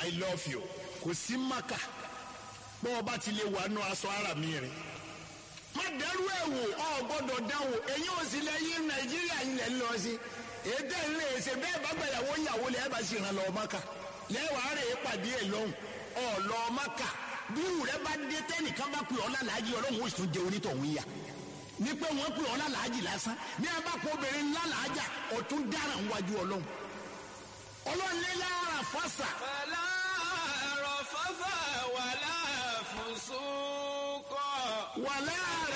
i love you kò sí maka bọ́ ọ bá ti lè wà nù aṣọ ara mi rẹ̀ má dẹ́rù ẹ̀ wò ọ gbọ́dọ̀ dáwò èyí ò sì lẹ yí nàìjíríà yìí lẹ́ ń lọ sí ètò ìlú èsè bẹ́ẹ̀ bá gbẹ̀yàwó ìyàwó lẹ́ẹ̀ bá sì ràn lọ maka lẹ́wàá rẹ̀ pàdé ẹ̀ lọ́hùn ọ lọ maka bí irú rẹ bá dé tẹ́nìkan bá pè ọ́ lálàájì ọlọ́run ó sì tún jẹ onítọ̀hún yà ní pé wọ́n pè ọ́ lálàájì lásán ní ẹ bá kó obìnrin lálàájà ọ̀tún dáràn wájú ọlọ́run ọlọ́run lé lára fásà فلا رفث ولا فسوق wàlẹ́